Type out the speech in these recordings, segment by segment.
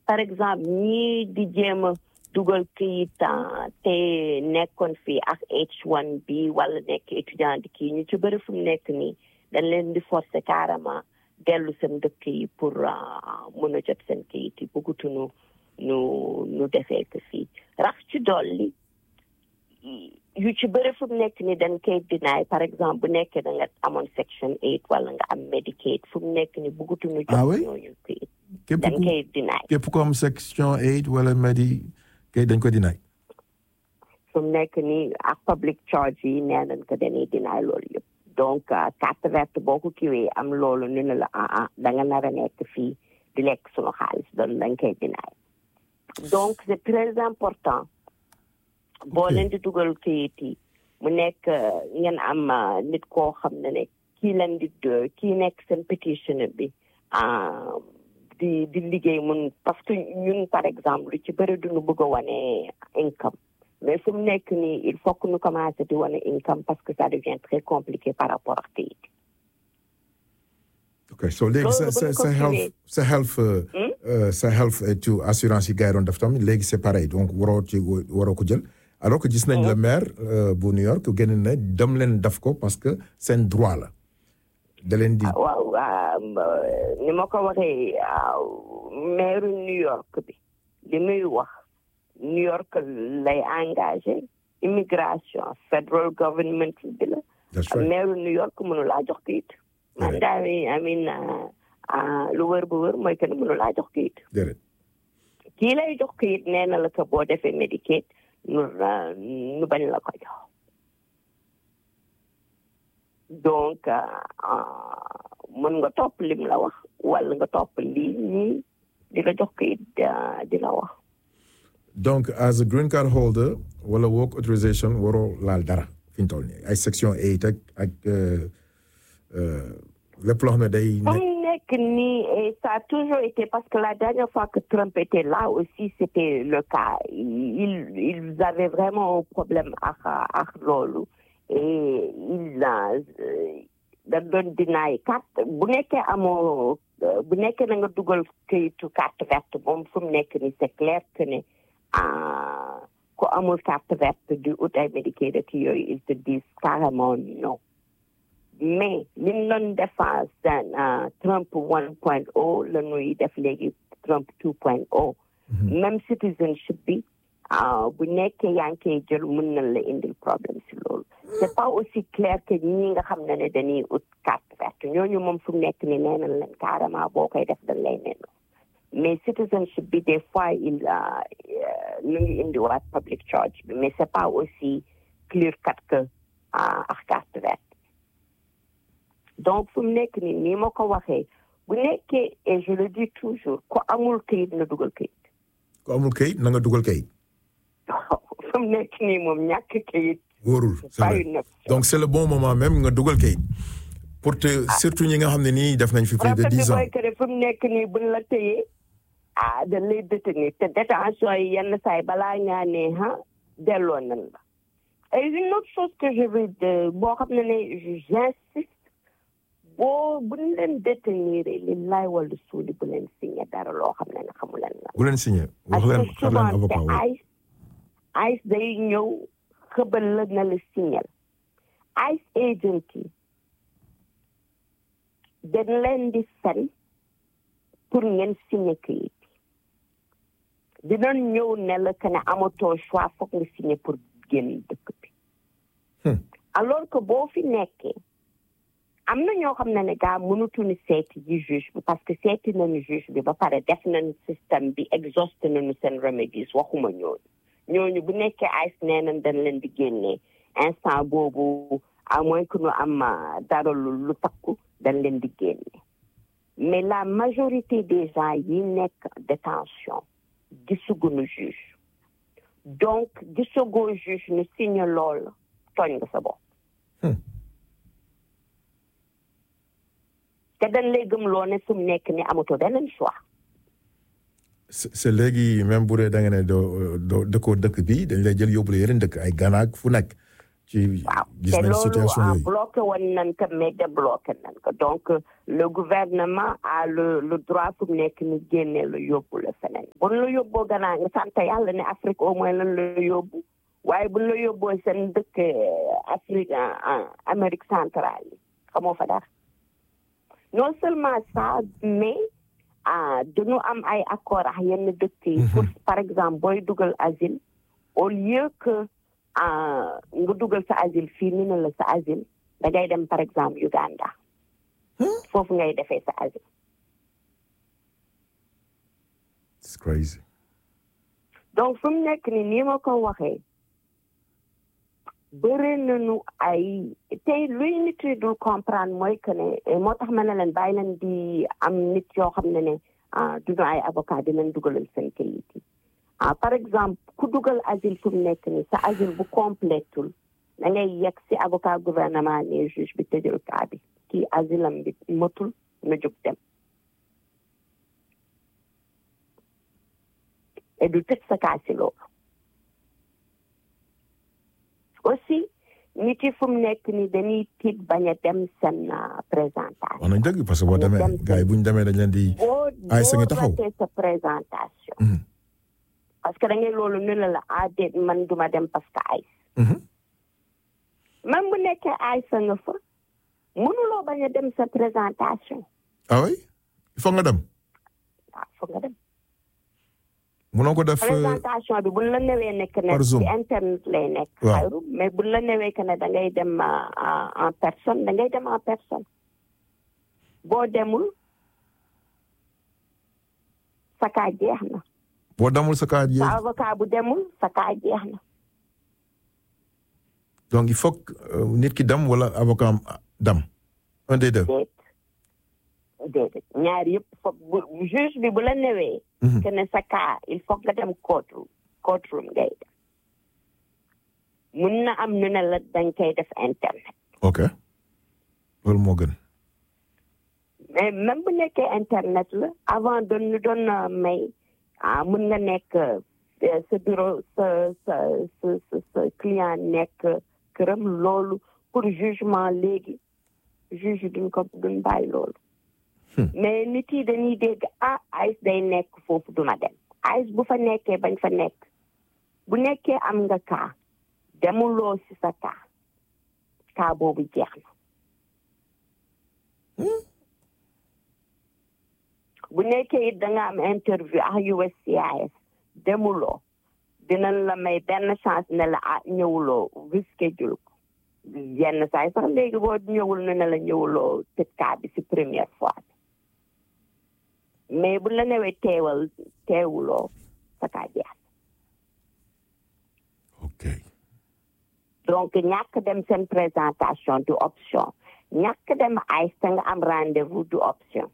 par exemple ñii di jéem a dugal këyit te nekkoon fii ak H1B wala nekk étudiant di kii ñu ci bëri fu mu nekk nii dañ leen di forcer carrément dellu seen dëkk yi pour mën a jot seen këyit yi bëggatuñu nu nu defee ko fii rax ci dolli yu ci bëri fu mu nekk ni dañ koy dinaay par exemple bu nekkee da nga amoon section eight wala nga am Medicaid fu mu nekk ni bëggatuñu jox Ah oui? ñooñu këyit képp dañ ku koy dinaay képp ku am section 8 wala medi kay dañ ko dinaay fu mu nekk nii ak public charge yi nee nañ ko dañuy dinaay loolu yëpp donc ah, carte verte boo ko kiwee am loolu ñu ne la ah ah da nga nar a nekk fii di lekk sunu xaalis doon dañ koy dinaay donc c'est très important boo Ok. leen di dugal kayit yi mu nekk ah, ngeen am ah, nit koo xam ne ne kii leen di do- kii nekk seen pétitionnaire bi ah, di di liggéey mun parce que ñun par exemple lu ci bëri duñu bëgg a wane income mais fu mu nekk nii il faut que ñu commencé di wane income parce que ça devient très compliqué par rapport ak kayit ok so léegi sa Loolu sa bu ñu ko sa health kiwee. sa health euh, Hmm? euh, sa health et tout assurance yi gars yi doon def tamit léegi c'est pareil donc waroo ci waroo ko jël alors que gis nañ le maire euh, bu New York génn na dem leen def ko parce que seen droit la da leen di waaw ah, ni ma ko waxee ah, maire New York bi li muy wax New York lay engagé immigration federal government bi la that's right maire New York mënu laa jox kayit man Right. daal I mean ah, ah, lu wër bu wër mooy que ne mënu laa jox kayit déedéet kii lay jox kayit nee na la ko boo defee Medicaid nu ah, nu bañ la ko jox donc ah, ah, mën nga topp lim la wax wala nga topp lii ñii di la jox kayit ah, di la wax donc as a green card holder wala work authorization waroo laal dara fi ñu toll nii ay section 8 ak ak euh, euh, lépp loo xam ne day Comme nekk nekk nii, et ça a toujours été, parce que la dernière fois que Trump était là aussi, c'était le cas. Ils, ils avaient vraiment un problème avec, avec Lolo. Et ils euh, dañ doon dinaay carte bu nekkee amoo euh, bu nekkee na nga dugal këyitu carte verte moom fu mu nekk ni c'est clair que ne ah, ku amul carte verte di ut ay Medicaid ak yooyu ils te disent carrément non mais li ñu doon defar seen ah, Trump 1.0 la ñuy def léegi Trump 2.0 même citizenship bi ah, bu nekkee yaa ngi koy jël mën na la indil problème si loolu c'est pas aussi clair que ñi nga xam ne ne dañuy ut carte verte ñooñu moom fu mu nekk ni nee nañ leen carrément boo koy def dañ lay neen mais citizenship bi des fois il ah, euh, ñu ngi indiwaat public charge bi mais c'est pas aussi clear cut que ah, ak carte verte donc fu mu nekk nii nii ma ko waxee bu nekkee et je le dis toujours ku amul kayit na dugal kayit ku amul kayit na nga dugal kayit fu mu nekk nii moom ñàkk kayit wóorul c'est pas vrai une option. donc c'est le bon moment même nga dugal kayit pour te surtout ñi nga xam ne nii def nañ fi plus de rafet bi dix ans mooy que ne fu mu nekk nii buñ la téyee ah dañ lay détenir te détention yi yenn saa yi balaa ngaa ne ah delloo nañ la et une autre chose que je veux de boo xam ne ne j'insiste boo buñ leen détenir li laay wala suuli bu leen signé dara loo xam ne ne xamu leen la bu leen signé wax parce leen que xar leen souvent avocat te wu ICE ICE day ñëw xëbal la na la signal ICE agent yi dañ leen di fen pour ngeen signé kayit dinañ ñëw ne la que ne amatoo choix foog nga signé pour génn dëkk bi Hmm. alors que boo fi nekkee am na ñoo xam ne ne gaa mënutuñu seeti ji juge bi parce que seeti nañu juge bi ba pare def nañu système bi exhausté nañu seen remedies waxuma ñooñu ñooñu bu nekkee ICE nee nañ dañ leen di génnee instant boobu à moins que ñu am ah, dara lu lu takku dañ leen di génne mais la majorité des gens yi nekk détention gisuguñu juge donc gisagoo juge ñu signe lool tooñ nga sa bopp Hmm. te dañ lay gëm loo ne fu mu nekk ni amatoo beneen choix c'est c'est léegi même bu dee da nga ne doo doo dëkkoo dëkk bi dañ lay jël yóbbu la yeneen dëkk ay Ghana ak fu nekk ci waaw gis te nañ loolu situation ah, yooyu bloqué woon nañ ko mais débloqué nañ ko donc euh, le gouvernement a le le droit fu mu nekk ni génne la yóbbu la feneen buñ la yóbboo gannaaw nga sant yàlla ne Afrique au moins lan la yóbbu waaye buñ la yóbboo seen dëkk euh, Afrique en- en Amérique centrale yi xamoo fa dara non seulement ça mais ah dañu am ay accord ak yenn dëkk yi pour par exemple booy dugal asile au lieu que ah nga dugal sa asile fii ni ne la sa asile da ngay dem par exemple Uganda foofu ngay defee sa asile it's crazy donc fu mu nekk ni nii ma ko waxee bëri nañu ay tey luy nit yi dul comprendre mooy que ne eh, moo tax ma ne leen bàyyi leen di am nit yoo xam ne ne ah duñu ay avocat dinañ dugalal seen kayit yi ah par exemple ku dugal asile fu mu nekk ni sa asile bu complétul da ngay yegg si avocat gouvernement ne juge bi tëjal kaa bi kii asile am bi matul na jóg dem et du tëj sa kaa si loolu aussi nit yi fu mu nekk ni dañuy tiit bañ a dem seen ah, présentation wax nañ dëgg parce que boo Ñu demee dem gars yi bu ñu demee dañ leen di boo Ay, sa nga boo taxaw. ratee sa présentation Mhm. parce que da ngay loolu ne la la ah déet man duma dem parce que ay Mhm. même bu nekkee ay sa nga fa mënuloo bañ a dem sa présentation ah oui il faut nga dem waaw foog nga dem munoo ko def euh, présentation bi buñ la newee nekk ne par Zoom. ci internet lay nekk Waaw. xayru mais buñ la newee que ne da ngay dem ah, ah, en personne da ngay dem en personne boo demul sa kaa jeex na boo demul sa kaa sa yéeg avocat bu demul sa kaa jeex na donc il faut que euh, nit ki dem wala avocat am dem un des deux déet déedéet ñaar yëpp foog bu juge bi bu la newee Mhm. que ne sa cas il faut nga dem courtroom courtroom ngay dem mun na am nu ne la dañ koy def internet ok loolu moo gën mais même bu nekkee internet la avant doon ñu doon euh, may ah mun nga nekk euh, sa bureau sa sa sa sa sa client nekk këram loolu pour jugement léegi juge duñ ko duñ bàyyi loolu mais nit yi dañuy dégg ah AIS day nekk foofu duma dem AIS bu fa nekkee bañ fa nekk bu nekkee am nga kaa demuloo si sa kaa kaa boobu jeex na bu nekkee it da nga am interview ak USCIS demuloo dinañ la may benn chance ne la ah ñëwuloo reschedule ko yenn saa yi sax léegi boo ñëwul ne ne la ñëwuloo tëj kaa bi si première fois bi mais bu la newee teewal teewuloo sa kaa jeex ok donc ñàkk dem seen présentation du option ñàkk dem ay sa nga am rendez-vous du option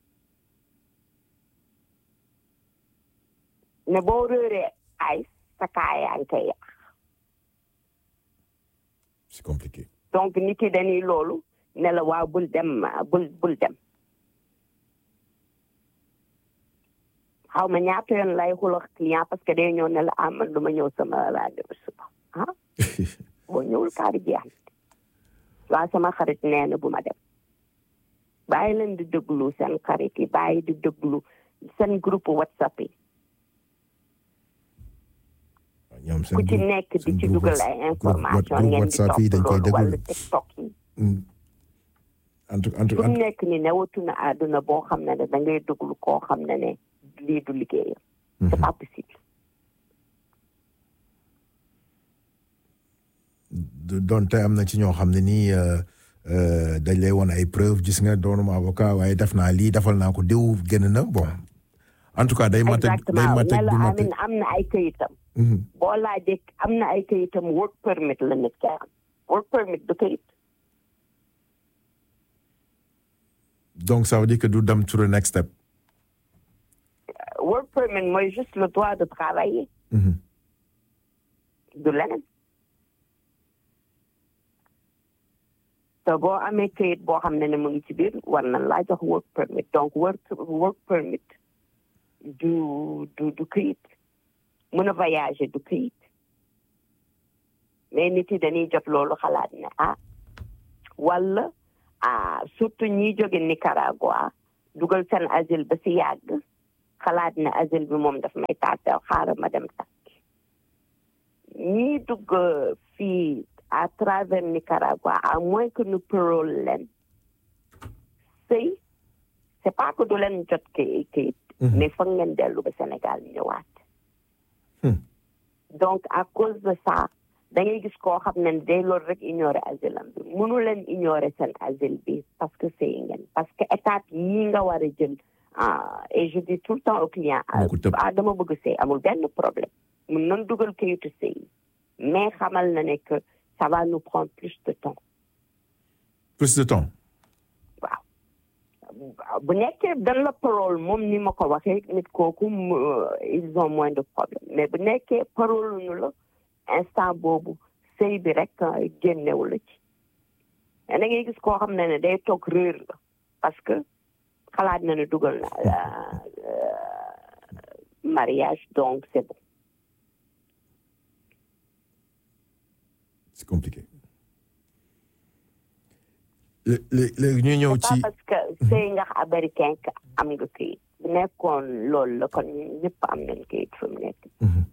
ne boo réeree ay sa kaa yaa ngi koy yàq c'est compliqué donc nit yi dañuy loolu ne la waaw bul dem bul bul dem xaw ma ñaata yoon lay xuloo client parce que day ñëw ne la ah man du ma ñëw sama rendez-vous suba ah boo ñëwul kaa bi jeex na waaw sama xarit nee na bu ma dem bàyyi leen di déglu seen xarit yi bàyyi di déglu seen groupe whatsapp yi ñoom seen ku ci groupe- nekk di seen ci groupe dugal Whats- ay groupe- information groupe ngeen di WhatsApp yi dañ topp koy loolu wala déglu TikTok yi Mm. en tout en tout fu en mu nekk ni newatu na àdduna boo xam ne ne da ngay déglu koo xam ne ne lii du liggéeyam c'est pas possible tout- donte am na ci ñoo xam ne nii euh, euh, dañ lay woon ay preuve gis nga doonuma avocat waaye def naa lii defal naa ko diw génn na bon en tout cas day mate day exactement mate ne la du mate amin am na ay këyitam Mhm. boo laajee am na ay këyitam work permit la nit ki am work permit du këyit donc ça veut dire que du dem to the next step work permit mooy juste le droit de travailler Mhm. du leneen te boo amee këyit boo xam ne ne mu ngi ci biir war na laa jox work permit donc work work permit du du du këyit mën a voyager du këyit mais nit yi dañuy jot loolu xalaat ne ah wala ah surtout ñiy jóge Nicaragua dugal seen asile ba si yàgg xalaat ne asile bi moom daf may tàtteew xaaral ma dem takk ñii dugg fii à travers Nicaragua à moins que nous parole leen sëy c'est pas que du leen jot kayit kayit mais foog ngeen dellu ba Sénégal ñëwaat donc à cause de ça da ngay gis koo xam ne day loolu rek ignorer asile am bi mënu leen ignorer seen asile bi parce que sëy ngeen parce que étape yii nga war a jël et je dis tout le temps au client ah dama bëgg sëy amul benn problème mun nan dugal kayitu sëy mais xamal na ne que ça va nous prendre plus de temps plus de temps waaw bu nekkee dan la parole moom ni ma ko waxee nit kooku ils ont moins de problème mais bu nekkee parole ñu la instant boobu sëy bi rek génnewu la ci da ngay gis koo xam ne ne day toog réer la parce que xalaat na ne dugal na mariage donc c'est bon c'est compliqué léegi ñu ñëw ci parce que sëy nga américain ka am nga kayit bu nekkoon loolu la kon ñëpp am nañ kayit fu mu nekk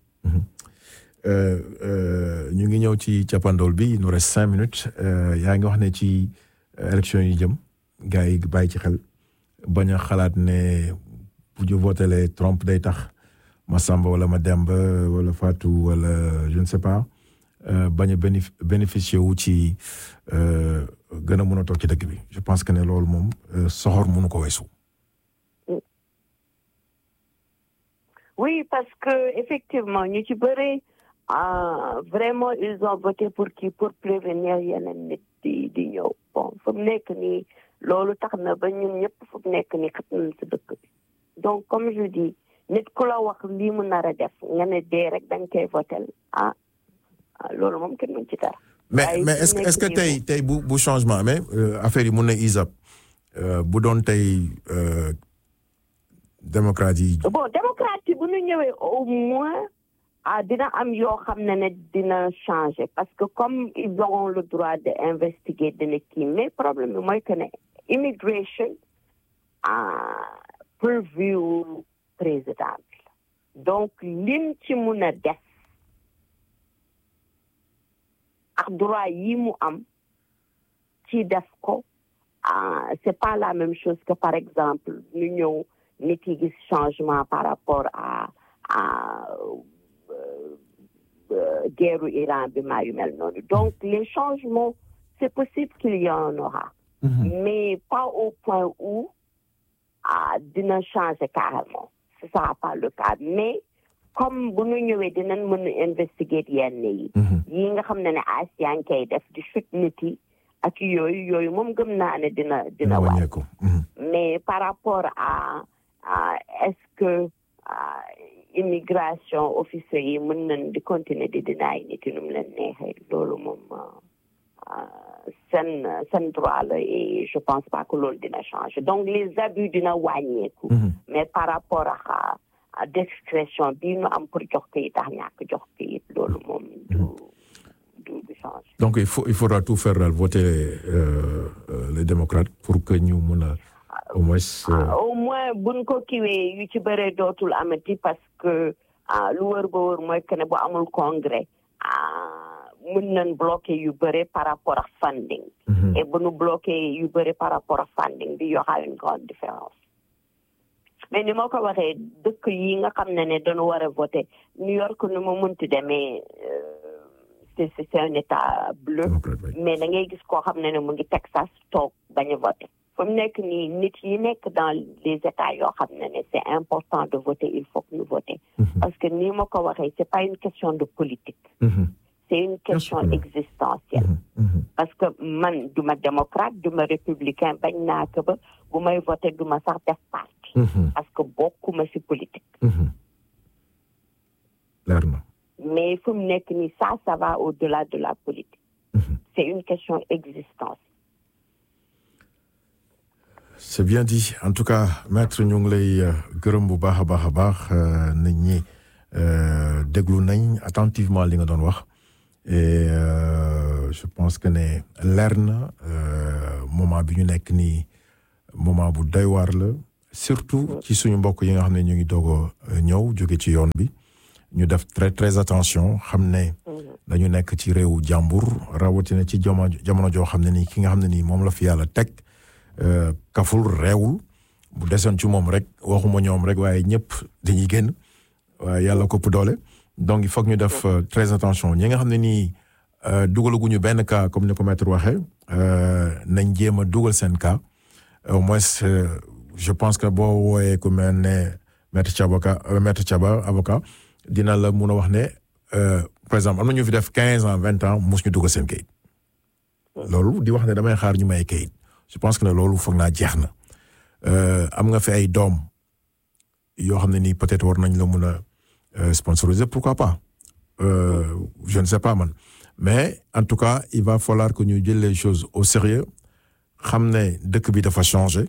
ñu ngi ñëw ci cappandool bi il nous reste cinq minutes yaa ngi wax ne ci élection yi jëm gars yi bàyyi ci xel bañ a xalaat ne bu ñu votelee Trump day tax ma Samba wala ma Demba wala Fatou wala je ne sais pas bañ a bénéficier wu ci gën a mën a toog ci dëkk bi je pense que ne loolu moom soxor mënu ko weesu. oui parce que effectivement ñu ci bëri vraiment ils ont voté pour qui pour prévenir yeneen nit di di ñëw bon fu mu nekk nii loolu tax na ba ñun ñëpp fu mu nekk nii xat nañ si dëkk bi donc comme je dis nit ku la wax lii mu nar a def nga ne dee rek da nga koy votel ah loolu moom kenn mën ci dara. mais mais est-ce que est-ce que tey tey bu bu changement amee affaire yi mun na isap bu doon tey démocrate yi. bon démocrate yi bu ñu ñëwee au moins ah dina am yoo xam ne ne dina changer parce que comme ils auront le droit de investiguer dina kii mais problème bi mooy que ne immigration ah purview président bi donc lim ci mun a def. ak droit yi mu am ci def ko ah c'est pas la même chose que par exemple ñu ñëw nit yi gis changement par rapport à à guerru Iran bi maa yu mel noonu donc les changements c'est possible qu'il y en aura mais pas au point où ah dina changer carrément ce sera pas le cas mais comme bu ñu ñëwee dinañ mën a investiguer yenn yi yi nga xam ne ne asian kay def di chute nit yi ak yooyu yooyu moom gëm naa ne dina dina wàññeeku mais par rapport à à est-ce que immigration officiers yi mën nañ di continuer di dinaay nit yi nu mu leen neexee loolu moom seen seen droit la et je pense pas que loolu dina changer donc les abus dina wàññeeku mais par rapport à discrétion bii ñu am pour jox kayit tax ñàkk jox kayit loolu moom du du du change donc il faut il faudra tout faire daal voter euh, euh, les démocrates pour que ñu mun a au moins. au moins buñ ko kiwee yu ci bëree dootul amati parce que lu wër ba wër mooy que ne bu amul congrès mën nañ bloquer yu bëre par rapport ak funding. et bu ñu bloquer yu bëre par rapport ak funding bi y aura une grande différence. mais ni ma ko waxee dëkk yi nga xam ne ne dañu war a voter New York nu mu munti demee c'est c'est un état bleu mais da ngay gis koo xam ne ne mu ngi Texas toog bañ a voter fu mu nekk nii nit yi nekk dans les états yoo xam ne ne c'est important de voter il faut que ñu voter parce que ni ma ko waxee c'est pas une question de politique c'est une question existentielle parce que man duma démocrate duma républicain bañ naa ko ba bu may voter duma sax def parti parce que bokkuma ci politique leer na mais fu mu nekk nii ça ça va au-delà de la politique c'est une question existentielle c'est bien dit en tout cas maître ñu ngi lay gërëm bu baax a baax a baax nit ñi déglu nañ attentivement li nga doon wax et je pense que ne leer na moment bi ñu nekk nii moment bu doy waar la surtout ci suñu mbokk yi nga xam ne ñu ngi doog a ñëw jóge ci yoon bi ñu def très très attention xam ne dañu nekk ci réewu jàmbur rawatina ci jamono jamono joo xam ne nii ki nga xam ne nii moom la fi yàlla teg kaful réewul bu desoon ci moom rek waxuma ñoom rek waaye ñëpp dañuy génn waaye yàlla kopp doole donc il faut que ñu def très attention ñi nga xam ne nii dugalaguñu benn cas comme ni ko maître waxee nañ jéem a dugal seen cas au moins je pense que boo wooyee ku mel ne maître Thiaba maître Thiaba avocat dina la mun a wax ne par exemple am na ñu fi def quinze ans vingt ans mos ñu dugal seen kayit loolu di wax ne damay xaar ñu may kayit je pense que ne loolu foog naa jeex na am nga fi ay doom yoo xam ne nii peut-être war nañ la mun a sponsoriser pourquoi pas je ne sais pas man mais en tout cas il va falloir que ñu jël les choses au sérieux xam ne dëkk bi dafa changer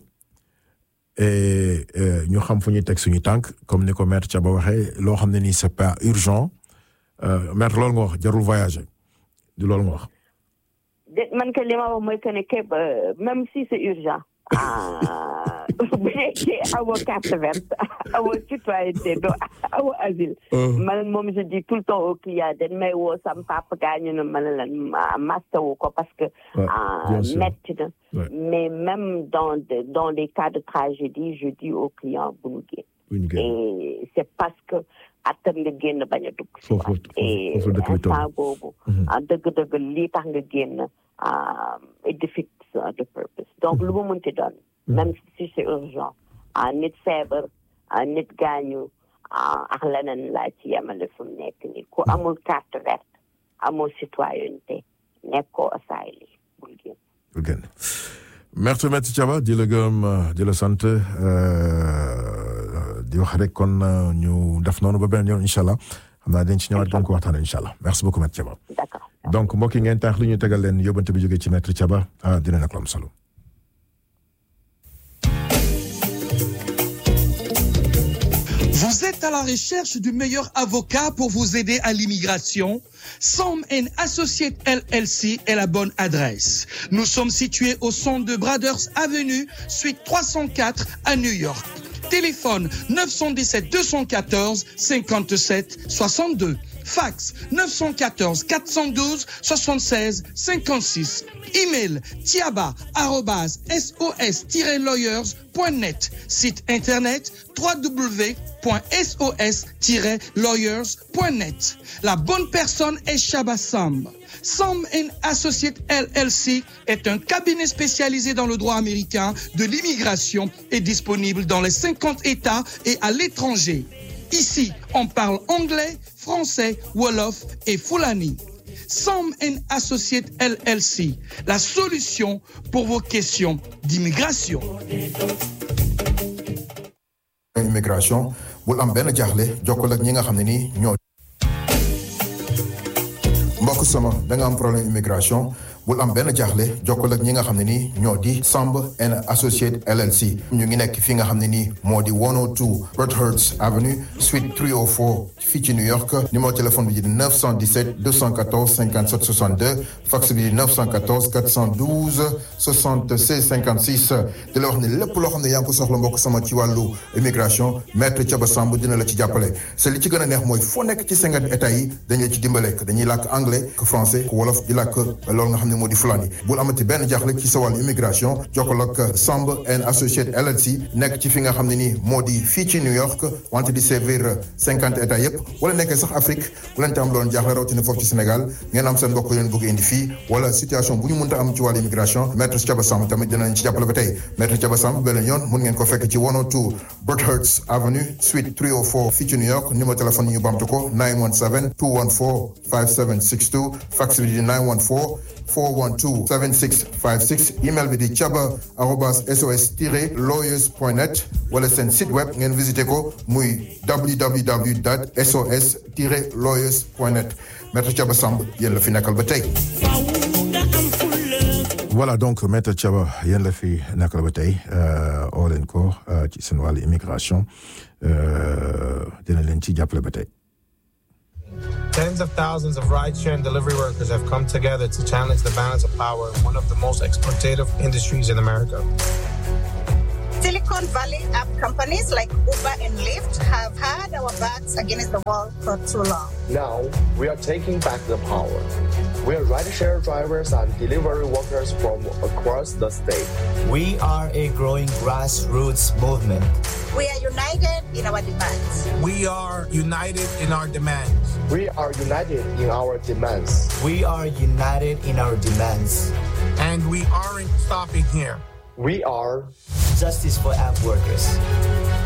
et ñu xam fu ñuy teg suñu tànk comme ni ko maître Thiaba waxee loo xam ne nii c'est pas urgent maître loolu nga wax jarul voyager du loolu nga wax. man que li ma wax mooy que ne képp même si c'est urgent. bu nekkee amoo carte verte amoo citoyenneté doo amoo asile. man moom je dis tout le temps au client dañ may woo sam papa gaañu na ma ne leen mastawu ko parce que. metti na mais même dans dans les cas de tragédie je dis au client bu ñu génn. et c'est parce que attan nga génn bañ a dugg. foofu et instant boobu. dëgg-dëgg lii tax nga génn it defeats the purpose donc lu mu mënti doon. même si c'est urgent nit feebar nit gaañu ak leneen laa ci yemale fu mu nekk nii ku amul carte verte amoo citoyenneté nekkoo asile bul génn. bul génn merci maître Thiaba di la gërëm di la sant di wax rek kon ñu def noonu ba beneen yoon incha allah xam naa dañ ci ñëwaat gën ko waxtaanee incha allah merci beaucoup maître Thiaba. d'accord donc mbokk yi ngeen tax lu ñu tegal leen yóbbante bi jógee ci maître Thiaba ah dina nekk lu am solo. Vous êtes à la recherche du meilleur avocat pour vous aider à l'immigration? Sam Associates LLC est la bonne adresse. Nous sommes situés au centre de Brothers Avenue, suite 304 à New York. Téléphone 917 214 57 62. Fax 914 412 76 56. Email tiaba@sos-lawyers.net. Site internet www.sos-lawyers.net. La bonne personne est Shaba Sam. Sam Associates LLC est un cabinet spécialisé dans le droit américain de l'immigration et disponible dans les 50 États et à l'étranger. Ici, on parle anglais, français, wolof et fulani. Sam Associates LLC, la solution pour vos questions d'immigration. immigration bul am benn jaaxle jokkoo ak ñi nga xam ne nii ñoo. mbokk sama da nga am problème immigration bul am benn jaaxle jokkoo ak ñi nga xam ne nii ñoo di Samb and Associate LLC ñu ngi nekk fi nga xam ne nii moo di 102 Broadhurst Avenue suite 304 fii ci New York numéro téléphone bi di 917 214 57 62 fax bi di 914 412 76 56 di la wax ne lépp loo xam ne yaa ngi ko soxla mbokk sama ci wàllu immigration maître Thiaba Samb dina la ci jàppale c'est li ci gën a neex mooy foo nekk ci cinquante états yi dañu la ci dimbale dañuy làkk anglais que français que wolof di làkk loolu nga xam ne moo di fulani bul amati benn jaaxle ci sa wàllu immigration jokkoo ak Samb and Associate LLC nekk ci fi nga xam ne nii moo di fii ci New York wante di servir cinquante états yépp wala nekkee sax Afrique bu leen te am loon jaaxle rawatina foofu ci Sénégal ngeen am seen mbokk leen bëgg indi fii wala situation bu ñu mënta am ci wàllu immigration maître Thiaba Samb tamit dinañ ci jàppale ba tey maître Thiaba Samb beneen yoon mun ngeen ko fekk ci 102 Broadhurst Avenue suite 304 fii ci New York numéro téléphone yi ñu bamtu ko 917 214 5762 fax bi di 914 412 7656 email bi di thiaba arobas sos tiré lawyers point net wala seen site web ngeen visité ko muy www dot sos tiré lawyers point net maître Thiaba Samb yéen la fi nekkal ba tey. voilà donc maître Thiaba yéen la fi nekkal ba tey oo leen ko ci seen wàllu immigration dina leen ci jàppale ba tey. Tens of thousands of rideshare and delivery workers have come together to challenge the balance of power in one of the most exploitative industries in America. Silicon Valley app companies like Uber and Lyft have had our backs against the wall for too long. Now, we are taking back the power. We are rideshare drivers and delivery workers from across the state. We are a growing grassroots movement. We are united in our demands. We are united in our demands. We are united in our demands. We are united in our demands. And we aren't stopping here. We are Justice for app workers.